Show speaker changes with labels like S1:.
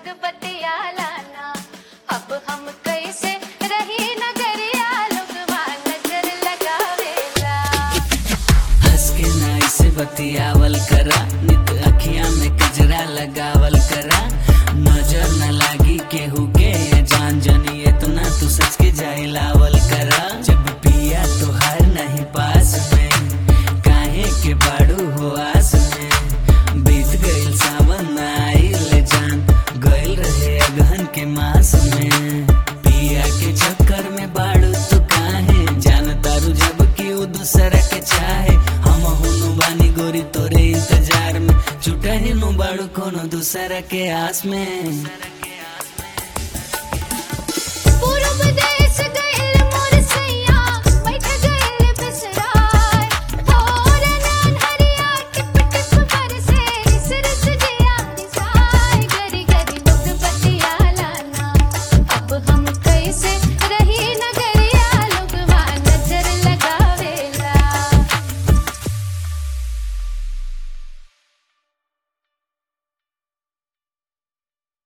S1: लोग बतियाला ना अब हम कैसे रही नगरिया लोगवा नजर लगावेला
S2: हंस के नाई से बतियावल करा नित अखिया में कजरा लगावल करा नजर न लागी केहू के ये जान जनी इतना तू सच के जाइलावल करा जब पिया तोहार नहीं पास में काहे के बाड़ू हो आस में बीत गइल सावन न आइल जान गइल रहे अगहन के मास में पिया के चक्कर में बाड़ू तू काहे जान तारू जब कि उ दूसरा के चाहे हम हुनु बानी गोरी तोरे इंतजार में छुटा ही नु बाड़ू कोनो दूसरा के आस में